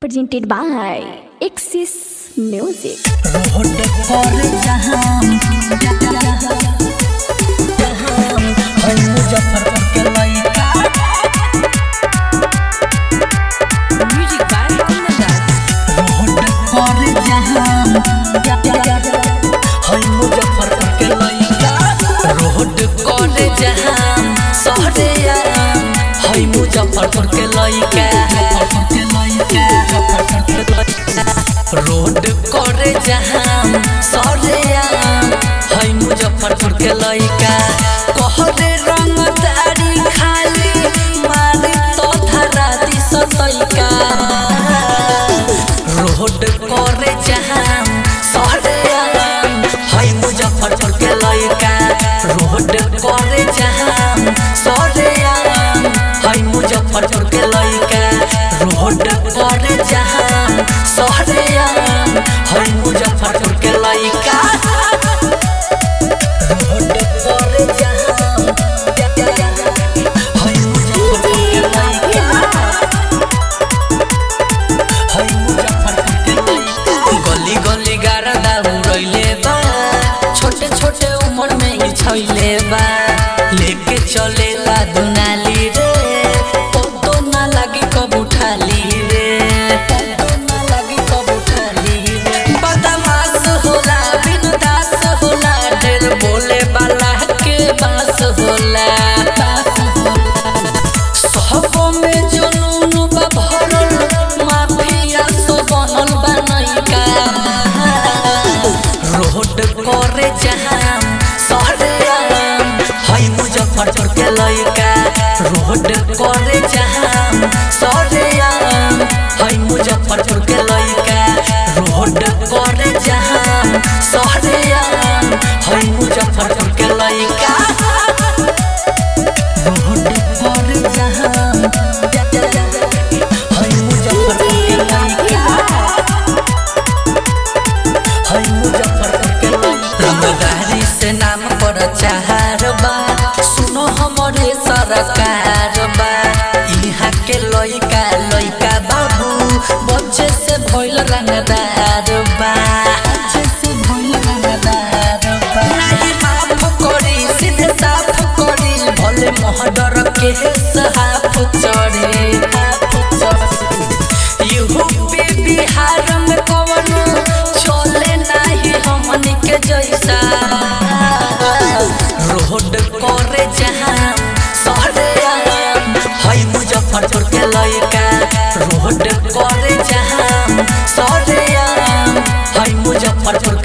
presented by Axis Music. Road पर जहां हम मुजफ्फरपुर के लइका Music by Kundan. रोड पर जहां हम मुजफ्फरपुर के लइका रोड पर जहां शहरे है मुजफ्फरपुर के लइका रोड करे जहां सरे है मुजफ्फरपुर के लइका कहरे रंगदारी खाली मारी तो धरा दी सतैका रोड करे जहां सरे है मुजफ्फरपुर के लइका रोड करे जहां सरे है मुजफ्फरपुर के लइका रोड करे जहां सरे है मुजफ्फरपुर के लइका रोड करे जहां है मुजफ्फरपुर के लइका गली गली गारदा उड़ैले बा छोटे छोटे उम्र में ही छैले बा लेके चलेला दुनाली रे पतो ना लगी कब उठाली रे पतो ना लगी कब उठाली रे बदमाश होला बिनदास होला ढेर बोले वाला के बास होला बास होला सहबो में जुनून बा भरल माफिया सो बनल बा नइका रोड करे जहां सहरे है मुजफ्फरपुर के लइका रोड करे जहां सहरे है मुजफ्फरपुर के लइका रोड करे जहां सहरे है मुजफ्फरपुर के लइका रोड पर जहां है मुजफ्फरपुर के लइका है मुजफ्फरपुर के लइका रंगदारी से नाम पर चार बा सुनो हमरे सरकार बा इहाँ के लइका लइका बाबू बच्चे से भइल रंगदार बा बच्चे से भइल रंगदार बा नाही माफ करी सीधे साफ करी भले मोहडर के साफ चढ़े हाफ चढ़े यूपी बिहार में कवन चले नाही हमनी के जैसा रोड करे जहां सहरे है मुजफ्फरपुर के लइका रोड करे जहां सहरे है मुजफ्फरपुर